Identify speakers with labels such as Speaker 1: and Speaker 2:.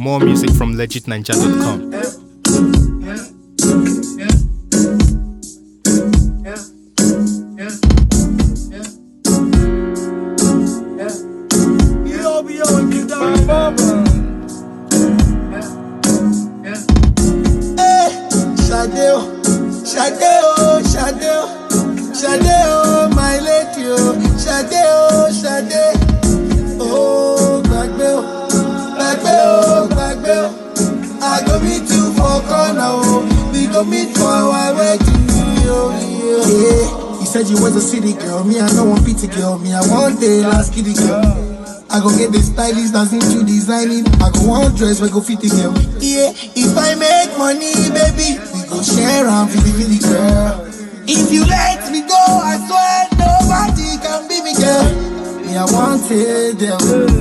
Speaker 1: More music from legitninja.com.
Speaker 2: Ṣadé o, Ṣadé o, Ṣadé o, Ṣadé o, my lady o, Ṣadé o, Ṣadé. O gbàgbé o, gbàgbé o, gbàgbé o. I go meet you for corner o, we go meet for our wedding o. Yeah, you said you was a city girl, me I no want pity girl, me I want the last kitty girl. I go get the stylist that's into designing. I go one dress, we go fit the girl. Yeah, if I make money, baby, we go share and fit the girl. If you let me go, I swear nobody can be me, girl. Me, I want it, girl.